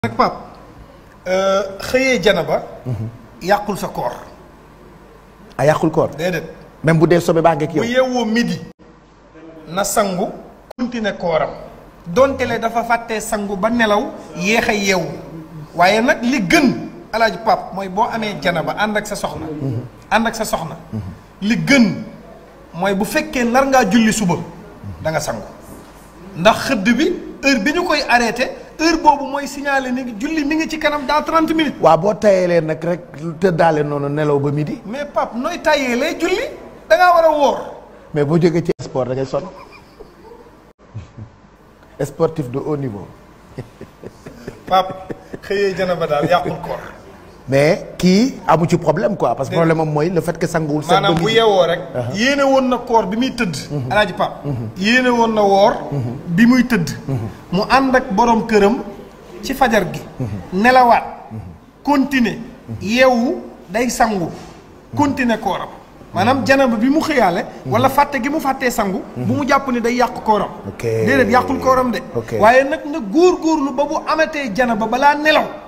nag pap xëyee jana ba yàqul sa koor a yàqul koor déedéet même bu dee sobe baa ngeeg bu yow yeewoo midi na sangu continuer kooram donte le dafa fàttee sangu ba nelaw yéex a yeewu waaye nag li gën alaaji pap mooy boo amee jana ba ànd ak sa soxna ànd ak sa soxna li gën mooy bu fekkee nar ngaa julli suba da nga sangu ndax xëdd bi heure bi ñu koy arrêté heure boobu mooy signalé ni julli mi ngi ci kanam dans 30 minutes waaw boo tayelee nag rek tëddaale noonu nelaw ba midi mais pap nooy tàyyee lay julli da ngaa war a wóor mais boo jógee ci sport da ngay sonn sportif de haut niveau pap xëyee jana ba daal yàqul koor mais kii amu ci problème quoi parce que problème am mooy le fait que sanguwul set ba maanaam bu midi yeewoo rek yéene woon na koor bi muy tëdd alaaji pap yéene woon na woor bi muy tëdd mu ànd ak borom këram ci fajar gi nelawaat continuer yeewu day sangu continuer kooram maanaam janaba bi mu xëyaale wala fàtte gi mu fàttee sangu bu mu jàpp ni day yàq kooram Ok. déedéet yàqul kooram de Ok. waaye nag nga góor góorlu ba bu amatee janaba balaa nelaw